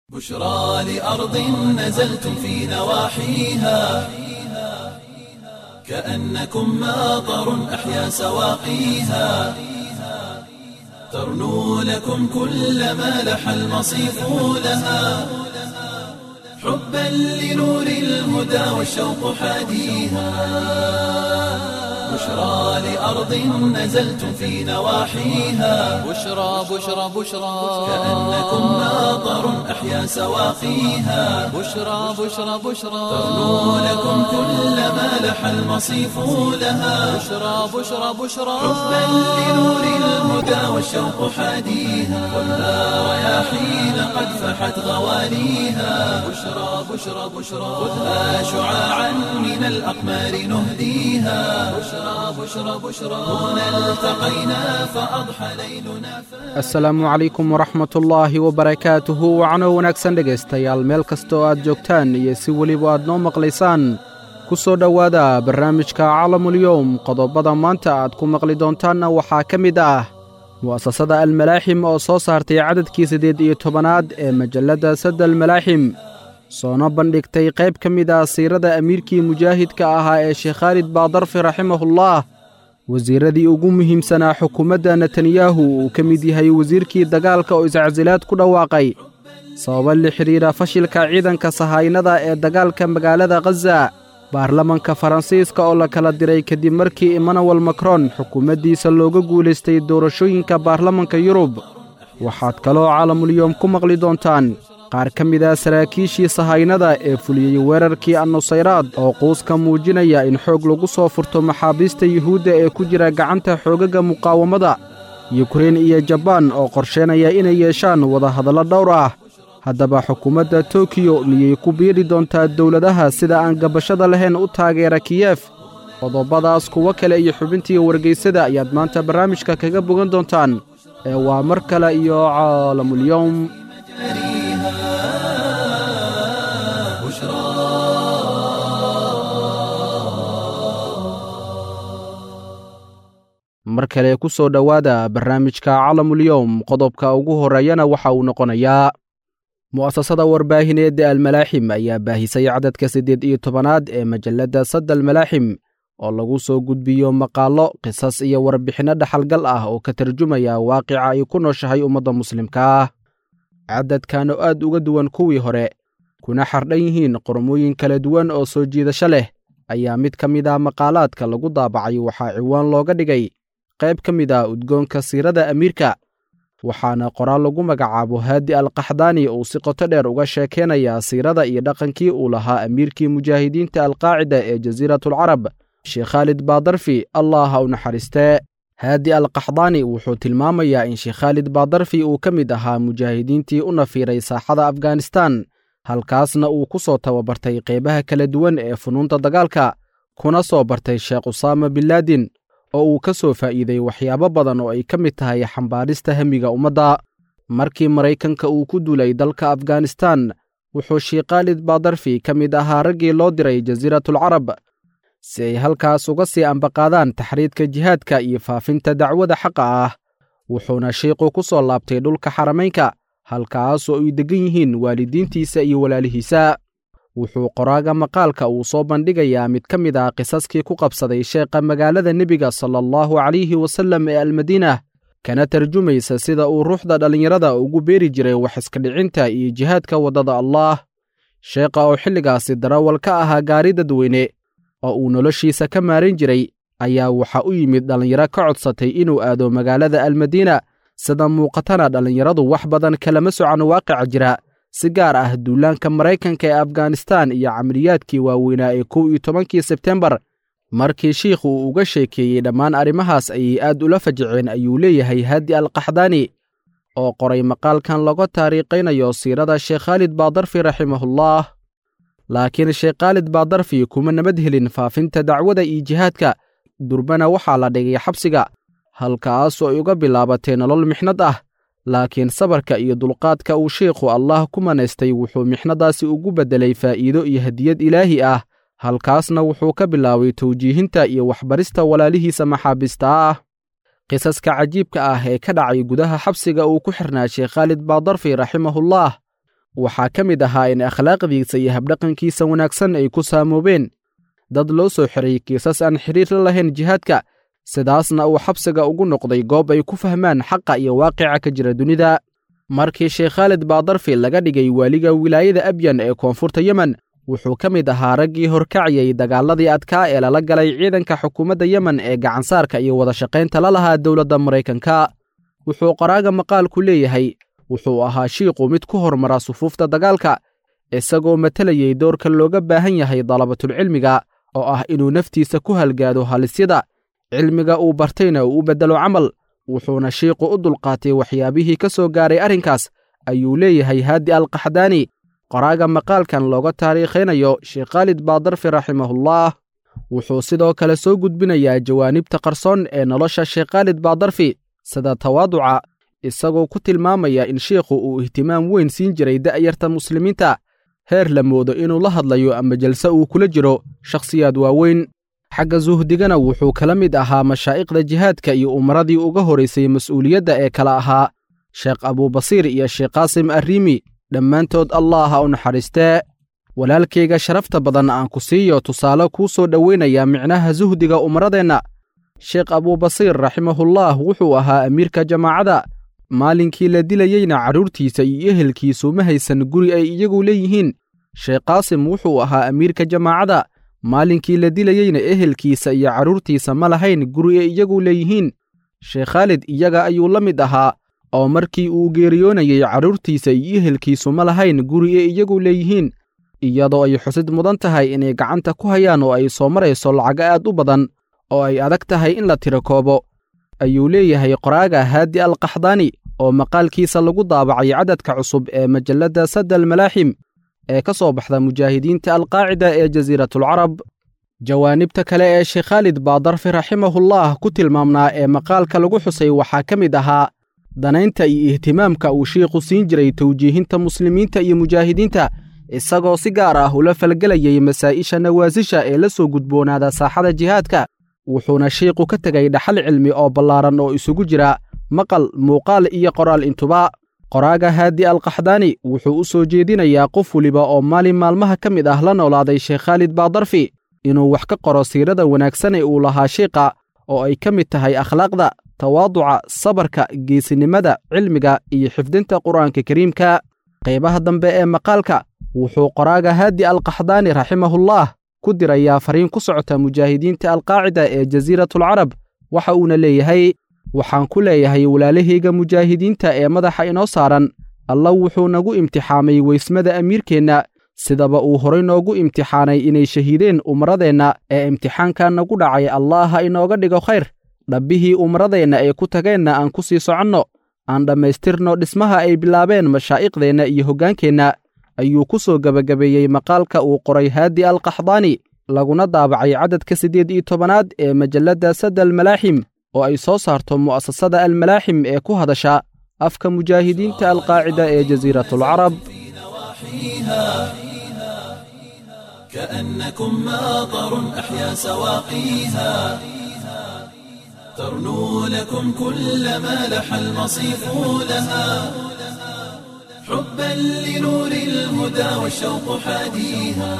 بشرى لأرض نزلتم في نواحيها كأنكم ماطر أحيا سواقيها ترنو لكم كل ما لح المصيف لها حبا لنور الهدى والشوق حاديها بشرى لأرض نزلتم في نواحيها بشرى بشرى بشرى كأنكم ماطر أحيا سواقيها بشرى بشرى بشرى ترنو لكم كل ما لح المصيف لها بشرى بشرى بشرى حبا لنور الهدى والشوق حاديها خذها رياحين قد فحت غواليها بشرى بشرى بشرى خذها شعاعا من الأقمار نهديها بشرى بشرى بشرى هنا التقينا فأضحى ليلنا asalaamu calaykum waraxmatullaahi wabarakaatuhu wacno wanaagsan dhegaystayaal meel kastoo aad joogtaan iyo si weliba aad noo maqlaysaan ku soo dhowaada barnaamijka calamulyowm qodobada maanta aad ku maqli doontaanna waxaa ka mid ah mu'asasada almalaaxim oo soo saartay cadadkii siddeed iyo tobanaad ee majalladda sadda almalaaxim soona bandhigtay qayb ka mid ah siirada amiirkii mujaahidka ahaa ee sheekh khaalid baadarfi raximahullah wasiiradii ugu muhiimsanaa xukuumadda netanyahu uu ka mid yahay wasiirkii dagaalka oo iscasilaad ku dhawaaqay sababa la xidhiidha fashilka ciidanka sahaynada ee dagaalka magaalada khaza baarlamanka faransiiska oo la kala diray kadib markii emmanuel macron xukuumaddiisa looga guulaystay doorashooyinka baarlamanka yurub waxaad kaloo caalamulyoom ku maqli doontaan qaar ka mid ah saraakiishii sahaynada ee fuliyey weerarkii annusayraad oo quuska muujinaya in xoog lagu soo furto maxaabiista yuhuudda ee ku jira gacanta xoogagga muqaawamada yukrein iyo jabaan oo qorsheynaya inay yeeshaan wadahadallo dhowr ah haddaba xukuumadda tokiyo miyay ku biiri doontaa dowladaha sida aan gabashada lahayn u taageera kiyef qodobadaas kuwo kale iyo xubintii wargaysada ayaad maanta barnaamijka kaga bogan doontaan ee waa mar kale iyo caalamulyowm mar kale ku soo dhowaada barnaamijka calamulyowm qodobka ugu horreeyana waxa uu noqonayaa mu'asasada warbaahineed ee almalaaxim ayaa baahisay cadadka siddeed iyo tobanaad ee majalladda sadda almalaaxim oo lagu soo gudbiyo maqaallo qisas iyo warbixinno dhaxalgal ah oo ka tarjumaya waaqica ay ku nooshahay ummadda muslimka ah cadadkan oo aad uga duwan kuwii hore kuna xardhan yihiin qormooyin kala duwan oo soo jiidasho leh ayaa mid ka mid ah maqaalaadka lagu daabacay waxaa ciwaan looga dhigay qayb ka mid ah udgoonka siirada amiirka waxaana qoraal lagu magacaabo haadi alkaxdaani uu si qoto dheer uga sheekeynayaa siirada iyo dhaqankii uu lahaa amiirkii mujaahidiinta alqaacida ee jasiiratulcarab sheekh khaalid baadarfi allah ha u naxariistee haadi alkaxdaani wuxuu tilmaamayaa in sheekh khaalid baadarfi uu ka mid ahaa mujaahidiintii u nafiiray saaxada afghanistan halkaasna uu ku soo tababartay qaybaha kala duwan ee funuunta dagaalka kuna soo bartay sheekh usaama binlaadin oo uu ka soo faa'iiday waxyaabo badan oo ay ka mid tahay xambaarista hamiga ummadda markii maraykanka uu ku duulay dalka afghanistan wuxuu sheekh khaalid baadarfi ka mid ahaa raggii loo diray jasiiratulcarab si ay halkaas uga sii ambaqaadaan taxriidka jihaadka iyo faafinta dacwada xaqa ah wuxuuna shiiqu ku soo laabtay dhulka xaramaynka halkaasoo ay deggan yihiin waalidiintiisa iyo walaalihiisa wuxuu qoraaga maqaalka uu soo bandhigayaa mid ka mid ah qisaskii ku qabsaday sheekha magaalada nebiga sala allahu calayhi wasallam ee almadiinah kana tarjumaysa sida uu ruuxda dhallinyarada ugu beeri jiray wax iska dhicinta iyo jihaadka waddada allaah sheekha oo xilligaasi darawal ka ahaa gaari dadweyne oo uu noloshiisa ka maaran jiray ayaa waxa u yimid dhallinyaro ka codsatay inuu aado magaalada almadiina sida muuqatana dhallinyaradu wax badan kalama socan waaqica jira si gaar ah duulaanka maraykanka ee afghanistan iyo camaliyaadkii waaweynaa ee kow iyo tobankii sebtembar markii shiikhu uu uga sheekeeyey dhammaan arrimahaas ayay aad ula fajiceen ayuu leeyahay haadi alkaxdaani oo qoray maqaalkan laga taariikhaynayo siirada sheekh khaalid baadarfi raximahullah laakiin sheekh khaalid baadarfi kuma nabad helin faafinta dacwada iyo jihaadka durbana waxaa la dhigay xabsiga halkaasoo ay uga bilaabatay nolol mixnad ah laakiin sabarka iyo dulqaadka uu sheikhu allah ku manaystay wuxuu mixnadaasi ugu beddelay faa'iido iyo hadiyad ilaahi ah halkaasna wuxuu ka bilaabay tawjiihinta iyo waxbarista walaalihiisa maxaabiista ah qisaska cajiibka ah ee ka dhacay gudaha xabsiga uu ku xirnaa sheekh khaalid baadarfi raximahullah waxaa ka mid ahaa in akhlaaqdiisa iyo habdhaqankiisa wanaagsan ay ku saamoobeen dad loo soo xiray kiisas aan xidhiir la lahayn jihaadka sidaasna uu xabsiga ugu noqday goob ay ku fahmaan xaqa iyo waaqica ka jira dunida markii sheekh khaalid baadarfi laga dhigay waaliga wilaayada abyan ee koonfurta yemen wuxuu ka mid ahaa raggii horkaciyey dagaaladii adkaa ee lala galay ciidanka xukuumadda yemen ee gacansaarka iyo wadashaqaynta la lahaa dowladda maraykanka wuxuu qoraaga maqaalku leeyahay wuxuu ahaa shiiqu mid ku hormara sufuufta dagaalka isagoo matalayey doorka looga baahan yahay dalabatulcilmiga oo ah inuu naftiisa ku halgaado halisyada cilmiga uu bartayna uu u beddelo camal wuxuuna shiiqu u dulqaatay waxyaabihii ka soo gaaray arrinkaas ayuu leeyahay haadi alkaxdaani qoraaga maqaalkan looga taariikhaynayo sheekh khaalid baadarfi raximahullah wuxuu sidoo kale soo gudbinayaa jawaanibta qarsoon ee nolosha sheekh khaalid baadarfi sida tawaaduca isagoo ku tilmaamaya in shiikhu uu ihtimaam weyn siin jiray da'yarta muslimiinta heer la moodo inuu la hadlayo ama jalse uu kula jiro shakhsiyaad waaweyn xagga suhdigana wuxuu kala mid ahaa mashaa'iqda jihaadka iyo umaradii uga horaysay mas'uuliyadda ee kala ahaa sheekh abuubasiir iyo sheekh qaasim arriimi dhammaantood allah ha u naxariistee walaalkayga sharafta badan aan ku siiyo tusaale kuu soo dhoweynaya micnaha suhdiga umaradeenna sheekh abuubasiir raximahullah wuxuu ahaa amiirka jamaacadda maalinkii la dilayeyna carruurtiisa iyo ehelkiisu ma haysan guri ay iyagu leeyihiin sheekh qaasim wuxuu ahaa amiirka jamaacadda maalinkii la dilayeyna ehelkiisa iyo carruurtiisa ma lahayn guri ay iyagu leeyihiin sheekh khaalid iyaga ayuu la mid ahaa oo markii uu geeriyoonayey carruurtiisa iyo ehelkiisu ma lahayn guri ay iyagu leeyihiin iyadoo ay xusid mudan tahay inay gacanta ku hayaan oo ay soo marayso lacago aad u badan oo ay adag tahay in la tiro koobo ayuu leeyahay qoraaga haadi alkaxdaani oo maqaalkiisa lagu daabacay cadadka cusub ee majalladda sadda almalaaxim ee ka soo baxda mujaahidiinta alqaacida ee jasiiratulcarab jawaanibta kale ee sheekh khaalid baadarfi raximahullah ku tilmaamnaa ee maqaalka lagu xusay waxaa ka mid ahaa danaynta iyo ihtimaamka uu shiikhu siin jiray tawjiihinta muslimiinta iyo mujaahidiinta isagoo si gaar ah ula falgelayay masaa'isha nawaasisha ee la soo gudboonaada saaxada jihaadka wuxuuna shiikhu ka tegay dhaxal cilmi oo ballaaran oo isugu jira maqal muuqaal iyo qoraal intuba qoraaga haadi alkaxdaani wuxuu u soo jeedinayaa qof weliba oo maalin maalmaha ka mid ah la noolaaday sheekh khaalid baadarfi inuu wax ka qoro siirada wanaagsan ee uu lahaa shiiqa oo ay ka mid tahay akhlaaqda tawaaduca sabarka geesinimada cilmiga iyo xifdinta qur'aanka kariimka qaybaha dambe ee maqaalka wuxuu qoraaga haadi alkaxdaani raximahullah ku dirayaa fariin ku socota mujaahidiinta alqaacida ee jasiiratulcarab waxa uuna leeyahay waxaan ku leeyahay walaalahayga mujaahidiinta ee madaxa inoo saaran alla wuxuu nagu imtixaamay weysmada amiirkeenna sidaba uu horay noogu imtixaanay inay shahiideen umaradeenna ee imtixaanka nagu dhacay allah ha inooga dhigo khayr dhabbihii umaradeenna ay ku tageenna aan ku sii soconno aan dhammaystirno dhismaha ay bilaabeen mashaa'iqdeenna iyo hoggaankeenna ayuu ku soo gebagabeeyey maqaalka uu qoray haadi alkaxdaani laguna daabacay cadadka siddeed iyo tobanaad ee majalladda sadda almalaaxim oo ay soo saarto mu'asasada almalaaxim ee ku hadasha afka mujaahidiinta alqaacida ee jasiiratulcarab كأنكم ماطر أحيا سواقيها ترنو لكم كل ما لح المصيف لها حبا لنور الهدى والشوق حاديها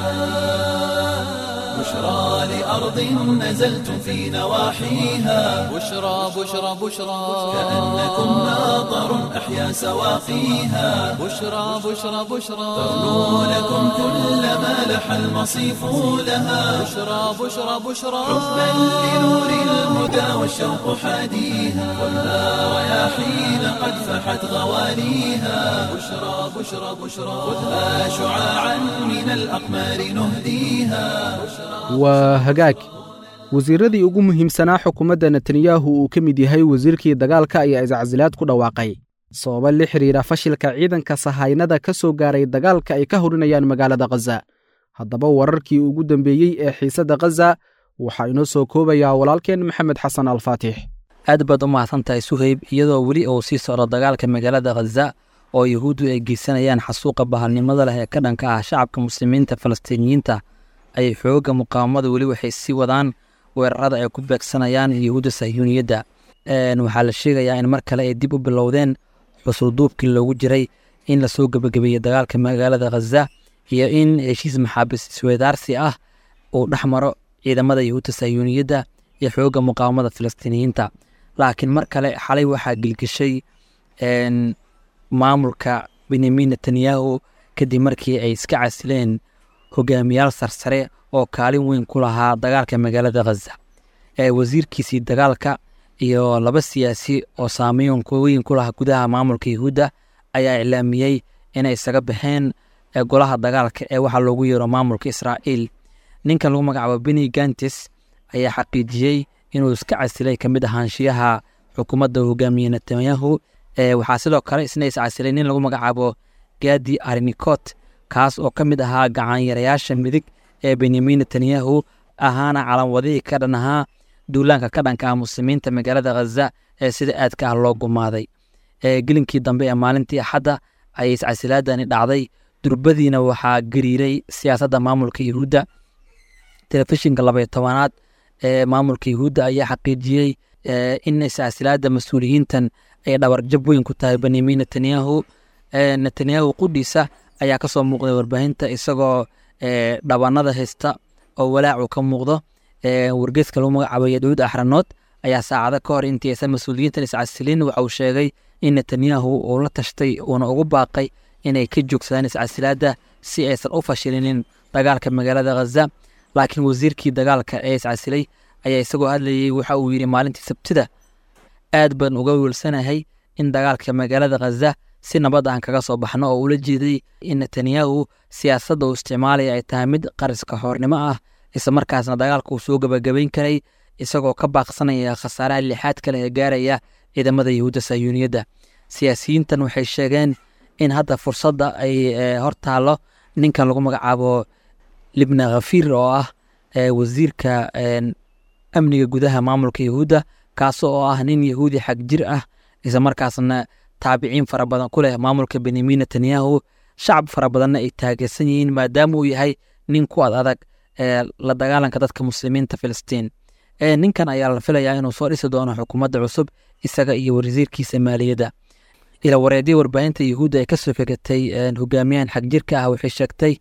بشرى لأرض نزلتم في نواحيها بشرى بشرى بشرى كأنكم ماطر أحيا سواقيها بشرى بشرى بشرى ترنو لكم كل ما لح المصيف لها بشرى بشرى بشرى حبا لنور الهدى والشوق حاديها ولا رياحين قد فحت غواليها بشرى بشرى بشرى خذها شعاعا من الأقمار نهديها waa hagaag wasiirradii ugu muhiimsanaa xukuumadda netanyahu uu ka mid yahay wasiirkii dagaalka ayaa iscasilaad ku dhawaaqay sababa la xidhiidha fashilka ciidanka sahaynada ka soo gaaray dagaalka ay ka horinayaan magaalada khaza haddaba wararkii ugu dambeeyey ee xiisadda khaza waxaa inoo soo koobayaa walaalkeen maxamed xasan alfaatix aad baad u mahadsantahay suhayb iyadoo weli uu sii socdo dagaalka magaalada khaza oo yuhuuddu ay geysanayaan xasuuqa bahalnimada leh ee ka dhanka ah shacabka muslimiinta falastiiniyiinta ayay xoogga muqaawamada weli waxay sii wadaan weerarada ay ku beegsanayaan yuhuudda sahyuuniyadda waxaa la sheegayaa in mar kale ay dib u bilowdeen xusulduubkii loogu jiray in lasoo gebagabeeyey dagaalka magaalada khaza iyo in heshiis maxaabiis isweydaarsi ah uu dhex maro ciidamada yahuudda sayuuniyadda iyo xoogga muqaawamada filistiiniyiinta laakiin mar kale xalay waxaa gilgishay maamulka benyamin netanyahu kadib markii ay iska casileen hogaamiyaal sarsare oo kaalin weyn ku lahaa dagaalka magaalada khaza wasiirkiisii dagaalka iyo laba siyaasi oo saameyn weyn ku lahaa gudaha maamulka yahuudda ayaa iclaamiyey inay isaga baxeen golaha dagaalka ee waxaa loogu yeero maamulka israa'iil ninkan lagu magacaabo beni gantis ayaa xaqiijiyey inuu iska casilay ka mid ahaanshiyaha xukuumadda hogaamiye netanyahu waxaa sidoo kale isna iscasilay nin lagu magacaabo gadi arinikot kaas oo ka mid ahaa gacanyarayaasha midig ee benyamin netanyahu ahaana calanwadihii ka dhan ahaa duulaanka ka dhanka ah muslimiinta magaalada khaza ee sida aadka ah loo gumaaday gelinkii dambe ee maalintii axadda ayay iscasilaadani dhacday durbadiina waxaa gariiray siyaasadda maamulka yahuudda telefishinka labaiyo tobanaad ee maamulka yahuudda ayaa xaqiijiyey in iscasilaadda mas-uuliyiintan ay dhabarjab weyn ku tahay benyamin netanyahu netanyahu qudhiisa ayaa ka soo muuqday warbaahinta isagoo dhabanada haysta oo walaacu ka muuqdo wargeeska lagu magacaabay yahuud axranood ayaa saacado ka hor intii aysan mas-uuliyiintan iscasilin waxa uu sheegay in netanyahu uu la tashtay uuna ugu baaqay inay ka joogsadaan iscasilaadda si aysan u fashilinin dagaalka magaalada khaza laakiin wasiirkii dagaalka ee iscasilay ayaa isagoo hadlayey waxa uu yidhi maalintii sabtida aad baan uga wiilsanahay in dagaalka magaalada khaza si nabad aan kaga soo baxno oo ula jeeday in netanyahu siyaasadda uu isticmaalaya ay tahay mid qariska xoornimo ah isla markaasna dagaalka uu soo gebagabayn karay isagoo ka baaqsanaya khasaaraha lixaad kale ee gaaraya ciidamada yahuudda sayuuniyadda siyaasiyiintan waxay sheegeen in hadda fursadda ay hor taallo ninkan lagu magacaabo libna khafiir oo ah wasiirka amniga gudaha maamulka yahuudda kaas oo ah nin yahuudi xag jir ah isla markaasna taabiciin fara badan ku leh maamulka benyamin netanyahu shacab fara badanna ay taageersan yihiin maadaama uu yahay nin ku ad adag la dagaalanka dadka muslimiinta filistiin ninkan ayaa la filayaa inuu soo dhisi doono xukuumadda cusub isaga iyo wasiirkiisa maaliyadda ila wareedya warbaahinta yahuudda ay kasoo fegatay hogaamiyahan xagjirka ah waxay sheegtay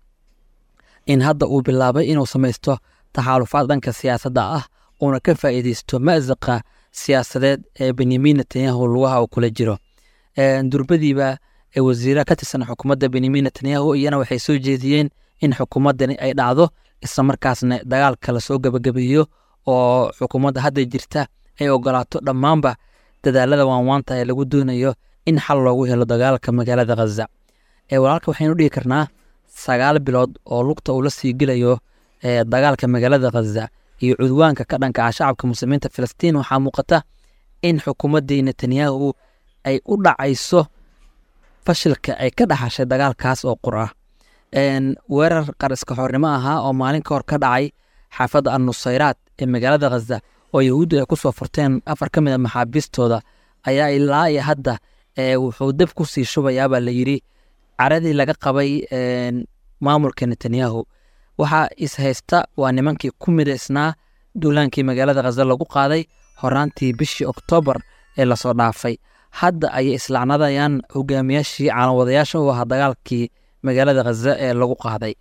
in hadda uu bilaabay inuu samaysto taxaalufaad dhanka siyaasadda ah uuna ka faa'iideysto ma'saqa siyaasadeed ee benyamin netanyahu lugaha uu kula jiro durbadiiba wasiira ka tirsan xukuumadda benyamin netanyahu iyana waxay soo jeediyeen in xukuumaddani ay dhacdo isla markaasna dagaalka lasoo gebagabeeyo oo xukuumadda hadda jirta ay ogolaato dhammaanba dadaalada waanwaanta ee lagu doonayo in xal loogu helo dagaalka magaalada khaza walaalka waxaynu dhihi karnaa sagaal bilood oo lugta uu la sii gelayo dagaalka magaalada khaza iyo cudwaanka ka dhanka ah shacabka muslimiinta filistiin waxaa muuqata in xukuumaddii netanyahu ay u dhacayso fashilka ay ka dhaxashay dagaalkaas oo qur ah weerar qariska xornimo ahaa oo maalin ka hor ka dhacay xaafadda annusayraad ee magaalada khaza oo yahuuddu ay ku soo furteen afar ka mid a maxaabiistooda ayaa ilaa iyo hadda wuxuu deb ku sii shubayaabaa la yidhi caradii laga qabay maamulka netanyahu waxaa ishaysta waa nimankii ku midaysnaa duulaankii magaalada khaza lagu qaaday horaantii bishii oktoobar ee lasoo dhaafay hadda ayay islacnadayaan hogaamiyaashii caalamwadayaasha u ahaa dagaalkii magaalada khaza ee lagu qaaday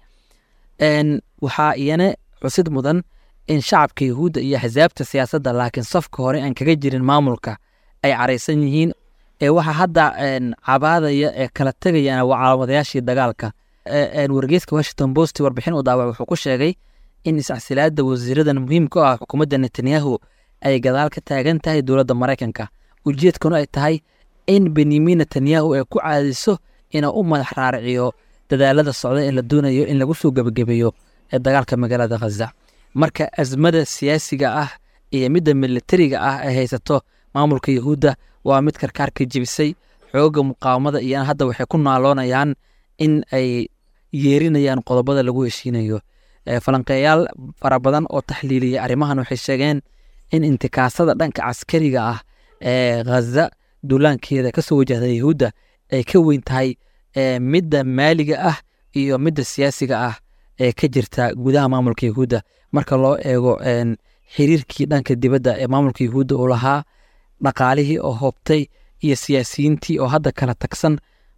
waxaa iyana xusid mudan in shacabka yahuudda iyo axsaabta siyaasadda laakiin safka hore aan kaga jirin maamulka ay caraysan yihiin ee waxaa hadda cabaadaya ee kala tegayaan waa caalamadayaashii dagaalka wargeyska washington post warbixin u daawac wuxuu ku sheegay in iscasilaada wasiiradan muhiimka u ah xukuumadda netanyahu ay gadaal ka taagan tahay dowladda maraykanka ujeedkanu ay tahay in benyamin netanyahu ay ku caadiso inuu u madax raariciyo dadaalada socda ee la doonayo in lagu soo gebagabeeyo ee dagaalka magaalada khaza marka asmada siyaasiga ah iyo midda militariga ah ay haysato maamulka yahuudda waa mid karkaarka jebisay xoogga muqaawamada iyana hadda waxay ku naaloonayaan in ay yeerinayaan qodobada lagu heshiinayo falanqeeyaal fara badan oo taxliiliya arrimahan waxay sheegeen in intikaasada dhanka caskariga ah ee khaza duulaankeeda kasoo wajahda yahuudda ay ka weyn tahay midda maaliga ah iyo midda siyaasiga ah ee ka jirta gudaha maamulka yahuudda marka loo eego xiriirkii dhanka dibadda ee maamulka yahuudda uu lahaa dhaqaalihii oo hoobtay iyo siyaasiyiintii oo hadda kala tagsan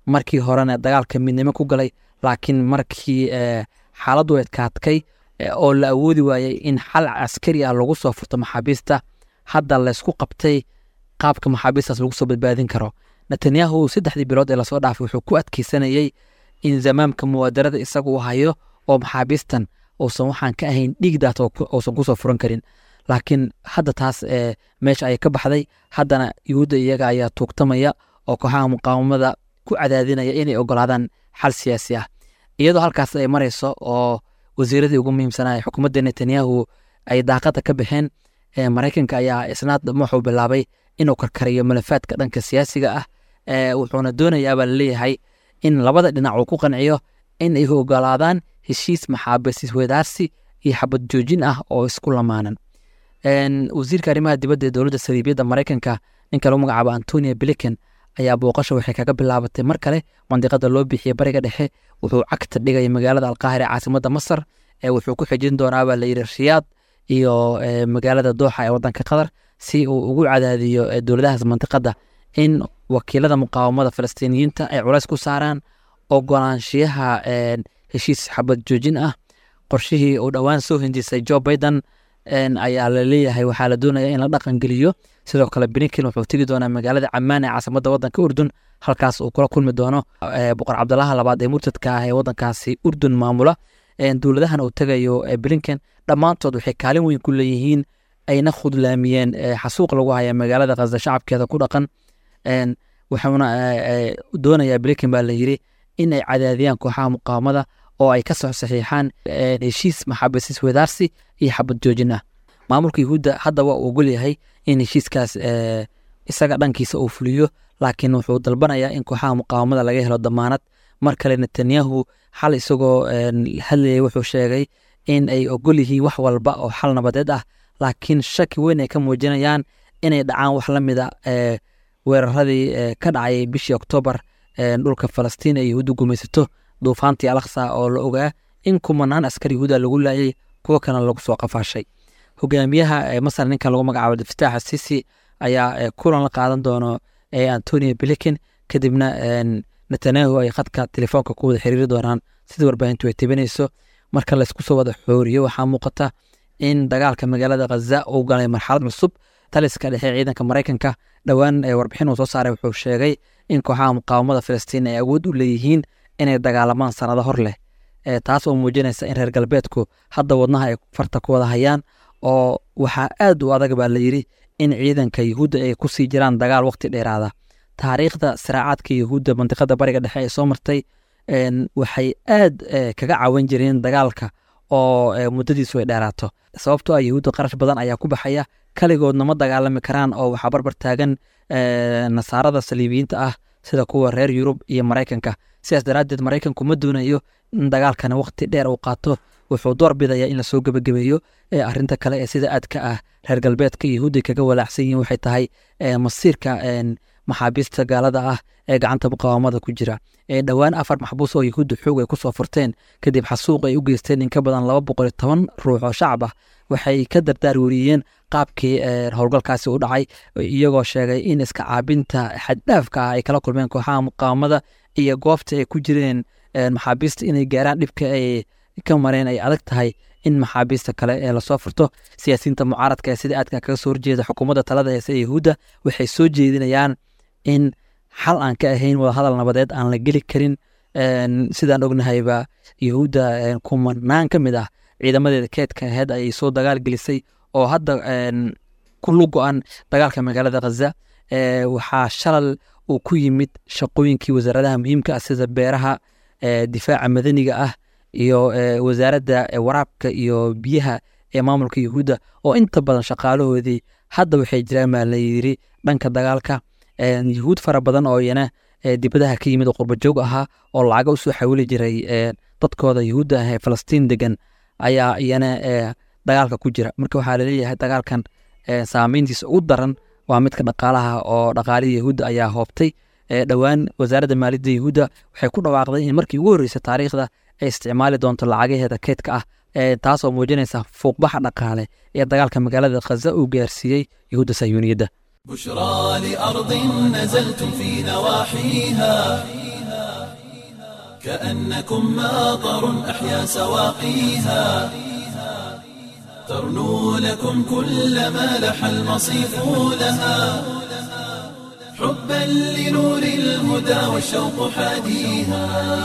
markii horena dagaalka midnimo ku galay laakiin markii xaaladdu adkaadkay oo la awoodi waayey in xal caskari ah lagu soo furto maxaabiista hadda laysku qabtay qaabka maxaabiistaas lagu soo badbaadin karo netanyahu saddexdii bilood ee lasoo dhaafay wuxuu ku adkeysanayey in zamaamka muwaadarada isaga uu hayo oo maxaabiistan uusan waxaan ka ahayn dhiigdaas uusan kusoo furan karin laakiin hadda taas meesha ayay ka baxday haddana yuhuudda iyaga ayaa tuugtamaya oo kooxaha muqaawamada ku cadaadinaya inay ogolaadaan xal siyaasi ah iyadoo halkaas ay marayso oo wasiiradii ugu muhiimsanaa xukuumadda netanyahu ay daaqada ka baxeen maraykanka ayaa isnaad wuxuu bilaabay inuu karkariyo malafaadka dhanka siyaasiga ah wuxuuna doonayaabaa laleeyahay in labada dhinac uu ku qanciyo in ay ogolaadaan heshiis maxaabiis wadaarsi iyo xabad joojin ah oo isku lamaanan wasiirka arrimaha dibadda ee dowladda saliibiyadda maraykanka ninka lagu magacaabo antonia blinken ayaa booqasha waxay kaga bilaabatay mar kale mandiqada loo bixiyey bariga dhexe wuxuu cagta dhigaya magaalada alqaahira caasimada masar wuxuu ku xijin doonaabaa layidhi riyaad iyo magaalada dooxa ee wadanka qatar si uu ugu cadaadiyo dowladahaas mandiqada in wakiilada muqaawamada falastiiniyiinta ay culays ku saaraan ogolaanshiyaha heshiis xabad joojin ah qorshihii uu dhowaan soo hindisay jo biden ayaa la leeyahay waxaa la doonaya in la dhaqan geliyo sidoo kale blinken wuxuu tegi doonaa magaalada camaan ee caasimada wadanka urdun halkaas uu kula kulmi doono boqor cabdalaha labaad ee murtadka ah ee wadankaasi urdun maamula dowladahan uu tegayo blinken dhammaantood waxay kaalin weyn ku leeyihiin ayna khudlaamiyeen xasuuq lagu haya magaalada khasda shacabkeeda ku dhaqan wuxuuna doonayaa blinken baa la yiri in ay cadaadiyaan kooxaha muqaawamada oo ay ka soo saxiixaan heshiis maxaabiis wadaarsi iyo xabad joojin ah maamulka yuhuudda hadda waa uu ogol yahay in heshiiskaas isaga dhankiisa uu fuliyo laakiin wuxuu dalbanayaa in kooxaha muqaawamada laga helo damaanad mar kale netanyahu xal isagoo hadlayay wuxuu sheegay in ay ogol yihiin wax walba oo xal nabadeed ah laakiin shaki weyn ay ka muujinayaan inay dhacaan wax la mida weeraradii ka dhacayay bishii oktoobar dhulka falastiin ee yuhuudda gumaysato duufaantii alaksa oo la ogaa in kumanaan askar yuhuuda lagu laayay kuwo kalena lagu soo qafaashay hogaamiyaha masar ninka lagu magacaabo daftaax sisi ayaa kulan la qaadan doono antonio blinken kadibna netanyahu ay khadka telefoonka ku wada xiriiri doonaan sidii warbaahintu ay tebinayso marka laysku soo wada xooriyo waxaa muuqata in dagaalka magaalada khaza uu galay marxalad cusub taliska dhexe ciidanka maraykanka dhowaan warbixin uu soo saaray wuxuu sheegay in kooxaha muqaawamada filistiin ay awood u leeyihiin inay dagaalamaan sanado hor leh taas oo muujinaysa in reer galbeedku hadda wadnaha ay farta ku wada hayaan oo waxaa aad u adag baa la yidhi in ciidanka yuhuudda ay ku sii jiraan dagaal waqti dheeraada taariikhda siraacaadka yuhuudda mandiqada bariga dhexe ee soo martay waxay aad kaga caawin jireen dagaalka oo muddadiisu ay dheeraato sababtoo ah yuhuudda qarash badan ayaa ku baxaya kaligoodna ma dagaalami karaan oo waxaa barbar taagan nasaarada saliibiyiinta ah sida kuwa reer yurub iyo maraykanka sidaas daraaddeed maraykanku ma doonayo in dagaalkana waqti dheer uu qaato wuxuu door bidaya in lasoo gebagabeeyo arinta kale ee sida aadka ah reer galbeedka yuhuudday kaga walaacsan yihiin waxay tahay masiirka maxaabiista gaalada ah ee gacanta muqaawamada ku jira dhowaan afar maxbuus oo yuhuudda xoog ay kusoo furteen kadib xasuuq ay u geysteen in ka badan laba boqol iyo toban ruux oo shacab ah waxay ka dardaar weriyeen qaabkii howlgalkaasi u dhacay iyagoo sheegay in iska caabinta xaddhaafka ah ay kala kulmeen kooxaha muqaawamada iyo goobta ay ku jireen maxaabiista inay gaaraan dhibka ay ka mareen ay adag tahay in maxaabiista kale ee lasoo furto siyaasiyiinta mucaaradka ee sida aadka kaga soo horjeeda xukuumadda talada heese ee yuhuudda waxay soo jeedinayaan in xal aan ka ahayn wadahadal nabadeed aan la geli karin sidaan ognahayba yuhuudda kumanaan ka mid ah ciidamadeeda keedka aheyd ayay soo dagaal gelisay oo hadda ku lugo-an dagaalka magaalada khaza waxaa shalal uu ku yimid shaqooyinkii wasaaradaha muhiimka ah sida beeraha difaaca madaniga ah iyo wasaaradda waraabka iyo biyaha ee maamulka yuhuudda oo inta badan shaqaalahoodii hadda waxay jiraan baa la yiri dhanka dagaalka yuhuud fara badan oo iyana dibadaha ka yimid oo qurbajoog ahaa oo lacaga usoo xawili jiray dadkooda yuhuudda ah ee falastiin degan ayaa iyana dagaalka ku jira marka waxaa laleeyahay dagaalkan saameyntiisa ugu daran waa midka dhaqaalaha oo dhaqaalihii yahuudda ayaa hoobtay dhowaan wasaaradda maaliyadda yahuudda waxay ku dhawaaqday in markii ugu horreysay taariikhda ay isticmaali doonto lacagaheeda keydka ah taasoo muujinaysa fuuqbaxa dhaqaale ee dagaalka magaalada khaza uu gaarsiiyey yahuudda sayuuniyadda بشرى لأرض نزلتم في نواحيها كأنكم ماطر أحيا سواقيها ترنو لكم كل ما لح المصيف لها حبا لنور الهدى والشوق حاديها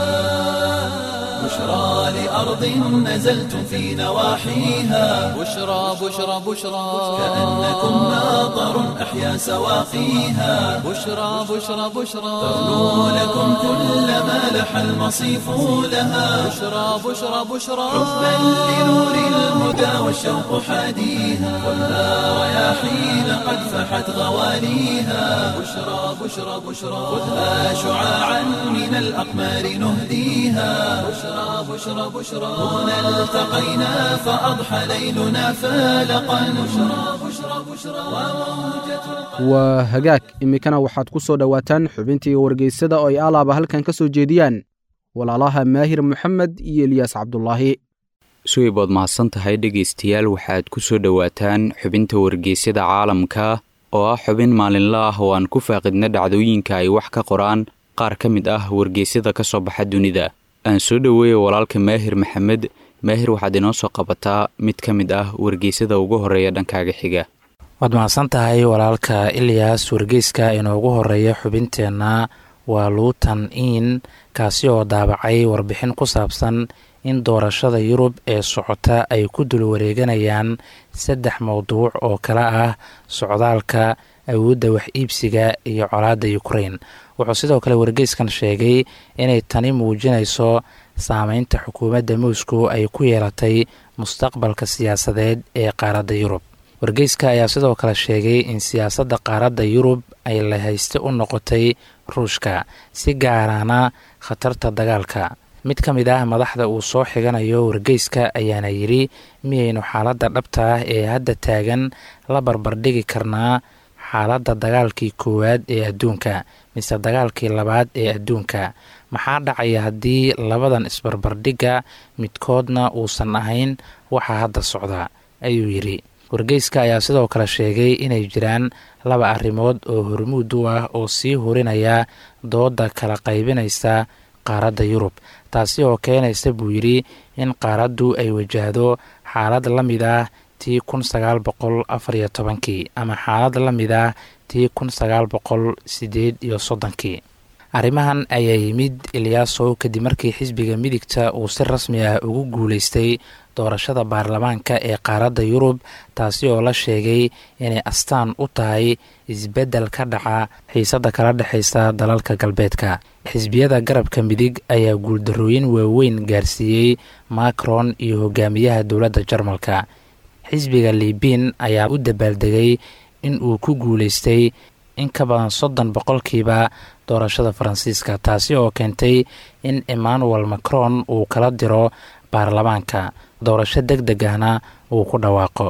بشرى لأرض نزلتم في نواحيها بشرى بشرى بشرى كأنكم ماطر أحيا سواقيها بشرى بشرى بشرى ترنو لكم كل ما لح المصيف لها بشرى بشرى بشرى حبا لنور الهدى والشوق حاديها والنار رياحين قد فحت غواليها بشرى بشرى بشرى خذها شعاعا من الأقمار نهديها بشرى بشرى بشرى هنا التقينا فأضحى ليلنا فالقا بشرى بشرى بشرى وموجة waa hagaag iminkana waxaad ku soo dhowaataan xubintii wargeysada oo ay alaaba halkan ka soo jeediyaan walaalaha maahir moxamed iyo eliyaas cabdulaahi suweybood mahadsan tahay dhegaystayaal waxaad ku soo dhowaataan xubinta wargeysyada caalamka oo ah xubin maalinla ah oo aan ku faaqidna dhacdooyinka ay wax ka qoraan qaar ka mid ah wargeysyada ka soo baxa dunida aan soo dhoweeya walaalka maahir maxamed maahir waxaad inoo soo qabataa mid ka mid ah wargeysyada ugu horreeya dhankaaga xiga waad mahadsan tahay walaalka ilyas wargeyska inoogu horeeya xubinteenna waa luutan in kaasi oo daabacay warbixin ku saabsan in doorashada yurub ee socota ay ku dul wareeganayaan saddex mowduuc oo kale ah socdaalka awoodda wax iibsiga iyo colaadda ukrain wuxuu sidoo kale wargeyskan sheegay inay tani muujinayso saameynta xukuumadda moscow ay ku yeelatay mustaqbalka siyaasadeed ee qaaradda yurub wargeyska ayaa sidoo kale sheegay in siyaasadda qaaradda yurub ay la hayste u noqotay ruushka si gaarana khatarta dagaalka mid ka mid ah madaxda uu soo xiganayo wargeyska ayaana yidhi miyaynu xaaladda dhabta ah ee hadda taagan la barbardhigi karnaa xaaladda dagaalkii koowaad ee adduunka mise dagaalkii labaad ee adduunka maxaa dhacaya haddii labadan isbarbardhigga midkoodna uusan ahayn waxaa hadda socda ayuu yidhi wargeyska ayaa sidoo kale sheegay inay jiraan laba arrimood oo hormuud u ah oo sii hurinaya dooda kala qaybinaysa qaaradda yurub taasi oo keenaysa buu yidhi in qaaraddu ay wajahdo xaalad la mid ah tii kun sagaal boqol afariyo tobankii ama xaalad la mid ah tii kun sagaal boqol sideed iyo soddonkii arrimahan ayaa yimid eliyaasow kadib markii xisbiga midigta uu si rasmi ah ugu guulaystay doorashada baarlamaanka ee qaaradda yurub taasi oo la sheegay inay astaan u tahay isbeddel ka dhaca xiisadda kala dhexaysa dalalka galbeedka xisbiyada garabka midig ayaa guuldarrooyin waaweyn gaarsiiyey macron iyo hogaamiyaha dowladda jarmalka xisbiga libiin ayaa u dabaaldegay in uu ku guulaystay in ka badan soddon boqolkiiba doorashada faransiiska taasi oo keentay in emmanuel macron uu kala diro baarlamaanka doorasho deg deg ahna uu ku dhawaaqo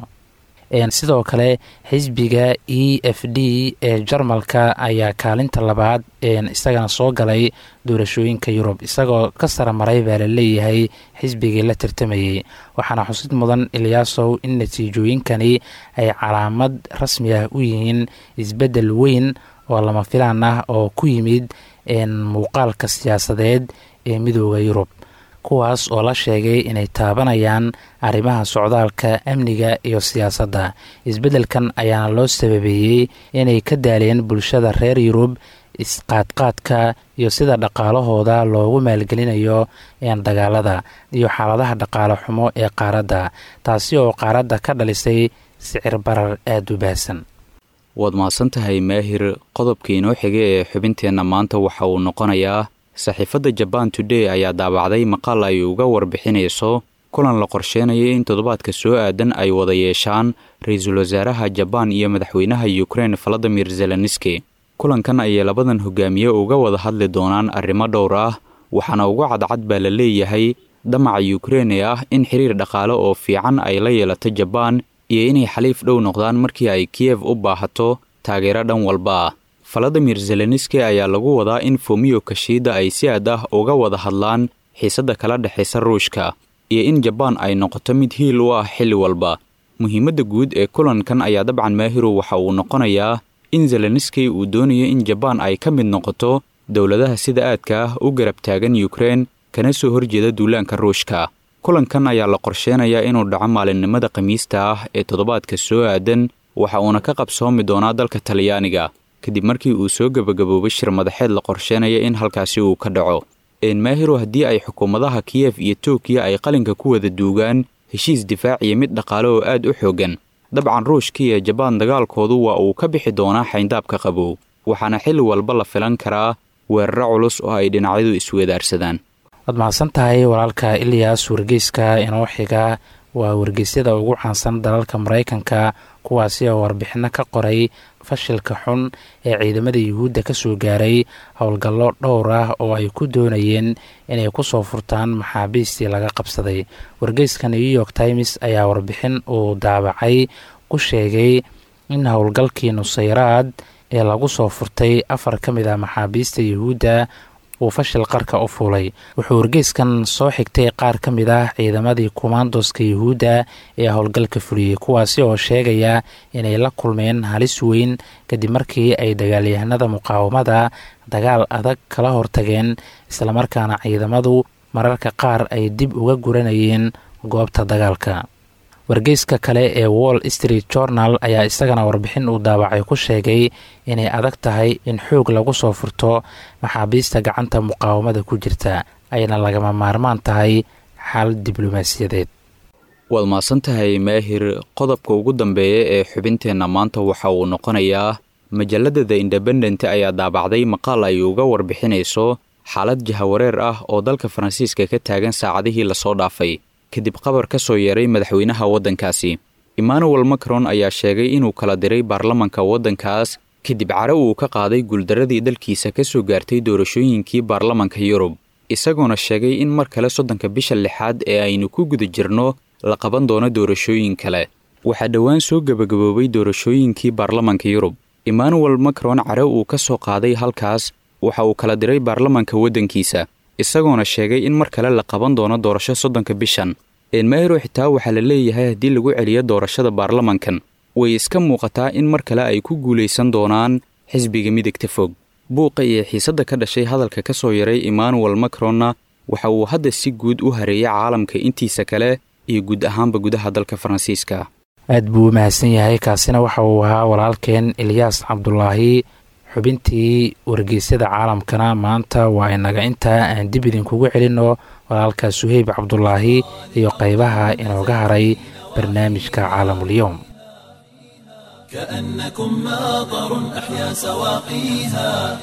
sidoo kale xisbiga e f d ee jarmalka ayaa kaalinta labaad isagana soo galay doorashooyinka yurub isagoo ka sara maray baa la leeyahay xisbigii la tartamayey waxaana xusid mudan eliyaasow in natiijooyinkani ay calaamad rasmi ah u yihiin isbeddel weyn oo lama filaan ah oo ku yimid muuqaalka siyaasadeed ee midooda yurub kuwaas oo la sheegay inay taabanayaan arrimaha socdaalka amniga iyo siyaasadda isbeddelkan ayaana loo sababeeyey inay ka daaleen bulshada reer yurub isqaadqaadka iyo sida dhaqaalahooda loogu maalgelinayo dagaalada iyo xaaladaha dhaqaale xumo ee qaaradda taasi oo qaaradda ka dhalisay sicir barar aada u baahsan waad mahadsan tahay maahir qodobka inoo xiga ee xubinteenna maanta waxa uu noqonayaa saxiifadda jaban today ayaa daabacday maqaal ay uga warbixinayso kulan la qorsheynaya in toddobaadka soo aadan ay wada yeeshaan ra-iisul wasaaraha jabaan iyo madaxweynaha ukrein valadimir zelenski kulankan ayay labadan hogaamiye uga wada hadli doonaan arrimo dhowr ah waxaana uga cadcad baa la leeyahay damaca ukrein ee ah in xiriir dhaqaale oo fiican ay la yeelato jabaan iyo inay xaliif dhow noqdaan markii ay kiyev u baahato taageero dhan walba ah valadimir zelenski ayaa lagu wadaa in fomiyo kashiida ay si aad ah uga wada hadlaan xiisadda kala dhexaysa ruushka iyo in jabaan ay noqoto mid hiil u ah xilli walba muhiimadda guud ee kulankan ayaa dabcan maahiru waxa uu noqonayaa in zelenski uu doonayo in jabaan ay ka mid noqoto dowladaha sida aadka ah u garab taagan ukrein kana soo horjeeda duulaanka ruushka kulankan ayaa la qorsheenayaa inuu dhaco maalinimada khamiista ah ee toddobaadka soo aadan waxa uuna ka qabsoomi doonaa dalka talyaaniga kadib markii uu soo gebagaboobay shir madaxeed la qorsheenaya in halkaasi uu ka dhaco enmahiro haddii ay xukuumadaha kiyef iyo tokiya ay qalinka ku wada duugaan heshiis difaaciya mid dhaqaale oo aad u xooggan dabcan ruushka iyo jabaan dagaalkoodu waa uu ka bixi doonaa xayndaabka qabow waxaana xilli walba la filan karaa weeraro culus oo ay dhinacyadu isweedaarsadaan waad mahadsan tahay walaalka ilyas wargeyska inoo xiga waa wargeysyada ugu caansan dalalka maraykanka kuwaasi oo warbixinno ka qoray fashilka xun ee ciidamada yuhuudda ka soo gaaray howlgallo dhowr ah oo ay ku doonayeen inay ku soo furtaan maxaabiistii laga qabsaday wargeyska new york times ayaa warbixin uu daabacay ku sheegay in howlgalkii nusayraad ee lagu soo furtay afar ka mid ah maxaabiista yuhuudda uu fashil qarka u fuulay wuxuu wargeyskan soo xigtay qaar ka mid ah ciidamadii kumaandoska yuhuudda ee howlgalka fuliyey kuwaasi oo sheegaya inay la kulmeen halis weyn kadib markii ay dagaalyahanada muqaawamada dagaal adag kala hortageen islamarkaana ciidamadu mararka qaar ay dib uga guranayeen goobta dagaalka wargeyska kale ee wall street journal ayaa isagana warbixin uu daabacay ku sheegay inay adag tahay in xoog lagu soo furto maxaabiista gacanta muqaawamada ku jirta ayna lagama maarmaan tahay xal diblomaasiyadeed waad mahadsan tahay maahir qodobka ugu dambeeya ee xubinteenna maanta waxa uu noqonayaa majalladda the independent ayaa daabacday maqaal ay uga warbixinayso xaalad jahawareer ah oo dalka faransiiska ka taagan saacadihii lasoo dhaafay kadib qabar ka soo yeeray madaxweynaha waddankaasi emmanuel macron ayaa sheegay inuu kala diray baarlamanka waddankaas kadib care uu ka qaaday guuldaradii dalkiisa ka soo gaartay doorashooyinkii baarlamanka yurub isagoona sheegay in mar kale soddonka bisha lixaad ee aynu ku guda jirno la qaban doono doorashooyin kale waxaa dhowaan soo gebagaboobay doorashooyinkii baarlamanka yurub emmanuel macron care uu ka soo qaaday halkaas waxa uu kala diray baarlamanka waddankiisa isagoona sheegay in mar kale la qaban doono doorasho soddonka bishan enmayro xitaa waxaa la leeyahay haddii lagu celiyo doorashada baarlamankan way iska muuqataa in mar kale ay ku guulaysan doonaan xisbiga midigta fog buuqa iyo xiisadda ka dhashay hadalka ka soo yaray emmanuel macronna waxa uu hadda si guud u hareeyay caalamka intiisa kale iyo guud ahaanba gudaha dalka faransiiska aad buu u mahadsan yahay kaasina waxa uu ahaa walaalkeen ilyaas cabdulaahi xubintii wargeysyada caalamkana maanta waa inaga intaa aan dib idinkugu celinno walaalka suheyb cabdulaahi iyo qaybaha inooga haray barnaamijka caalamulyoom كأنكم ماطر أحيا سواقيها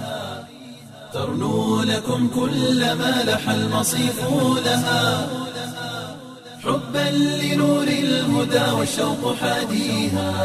ترنو لكم كل ما لح المصيف لها حبا لنور الهدى والشوق حاديها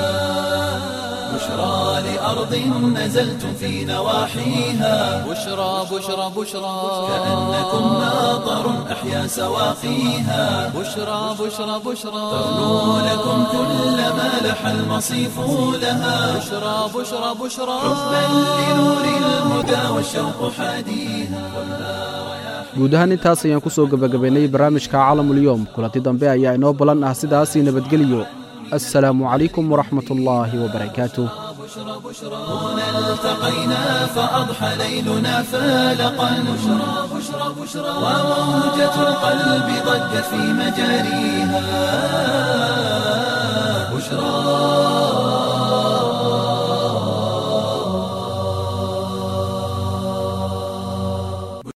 بشرى لأرض نزلتم في نواحيها بشرى بشرى بشرى كأنكم ماطر أحيا سواقيها بشرى بشرى بشرى ترنو لكم كل ما لح المصيف لها بشرى بشرى بشرى حبا لنور الهدى والشوق حاديها guud ahaan intaas ayaan ku soo gebagabaynay barnaamijka caalamulyoom kulanti dambe ayaa inoo ballan ah sidaasii nabadgelyo assalaamu calaykum waraxmat ullaahi wabarakaatuh هنا التقينا فأضحى ليلنا فالقا بشرى بشرى بشرى وموجة القلب ضجت في مجاريها بشرى